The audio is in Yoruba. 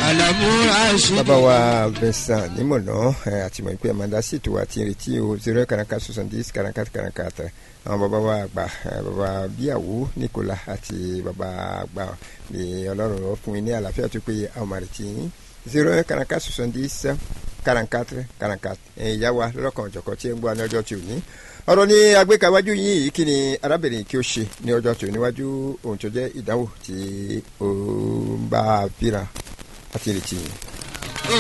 àlàmú àṣì. bàbá wa Vincent nímọ̀nà àtìmọ̀ ìpè amanda sì tó wa ti retí o zero karaka soixante-dix karaka karaka tẹ àwọn bàbá wa àgbà bàbá bíyàwó Nicola àti bàbá àgbà ní ọlọ́run lọ fún mi ní àlàáfíà tó pé àwọn máa retí yín zero karaka soixante-dix quarante-quatre quarante-quatre ìyá wa lọ́kàn ọ̀jọ̀kan tí ń gbọ́ ní ọjọ́ tí ò ní ọ̀rọ̀ ní agbékawájú yìí kí ni arábìnrin kí ó ṣe ní ọjọ́ tí ò níwájú ohun tó jẹ́ ìdánwò tí ó ń bá a fíra àti ìrètí yìí.